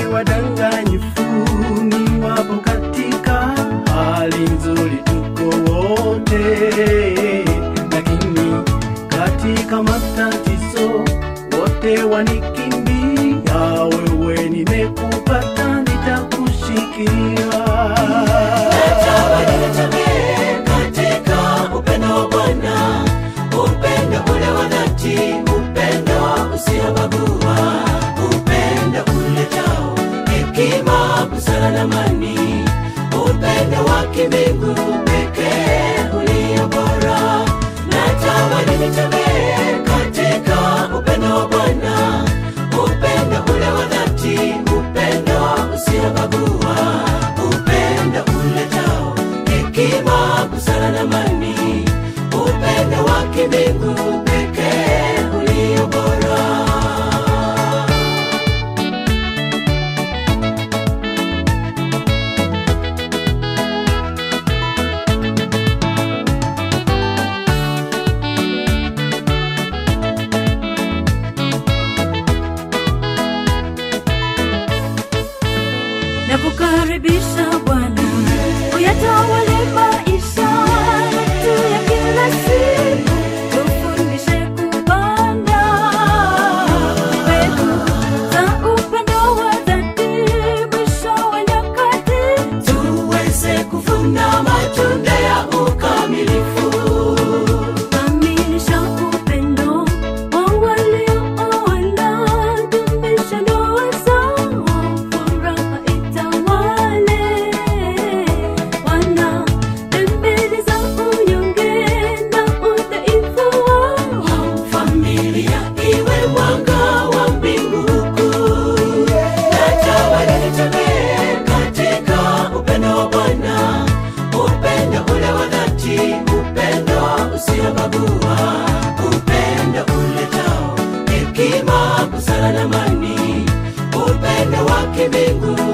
wadanganyifu ni wapo katika hali nzuri, tuko wote, lakini katika matatizo wote wanikimbia. Wewe nimekupata, nitakushikilia. katika upendo wa Bwana, upendo ule wa dhati, upendo usiobagua, upendo uletao hekima, busara na amani, upendo wa kimbingu pekee ulio bora. Natamani nitembee katika upendo wa Bwana, upendo ule wa dhati, upendo usiobagua, upendo uletao hekima, busara na amani, upendo wa kimbingu pekee ulio bora. na kukaribisha Bwana uyatawale maisha yetu ya kila siku, tufundishe kupanda mbegu za upendo wa dhati, mwisho wa nyakati tuweze kuvuna matunda ya ukamilifu. kamilisha upendo wa waliooana, dumisha ndoa zao, furaha itawale. Wana dembele za unyonge na udhaifu wao Familia iwe mwanga wa mbingu kuu. Natamani nitembee katika upendo wa Bwana, upendo ule wa dhati, upendo usiobagua, upendo uletao hekima, busara na amani, upendo wa kimbingu